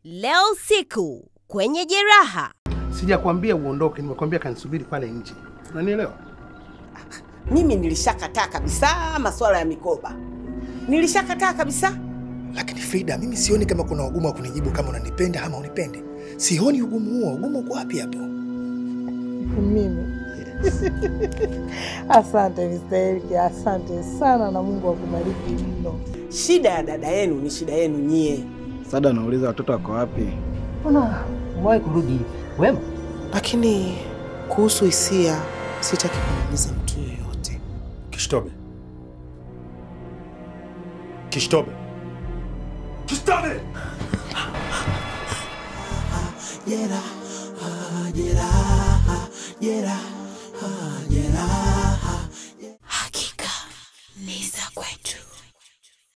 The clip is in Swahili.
Leo usiku kwenye Jeraha. Sijakwambia uondoke, nimekwambia kanisubiri pale nje. Unanielewa? Mimi nilishakataa kabisa masuala ya mikoba, nilishakataa kabisa. Lakini Frida, mimi sioni kama kuna ugumu wa kunijibu kama unanipenda ama unipendi. Sioni ugumu huo. Ugumu uko wapi hapo? Mimi asante Mr. Eriki, asante sana na Mungu akubariki mno. Shida ya dada yenu ni shida yenu nyie. Sada anauliza watoto wako wapi? Mbona umewahi kurudi wema? Lakini kuhusu hisia sitaki kumuuliza mtu yoyote. Kishtobe. Kishtobe. Kishtobe! Jeraha, jeraha, jeraha, jeraha.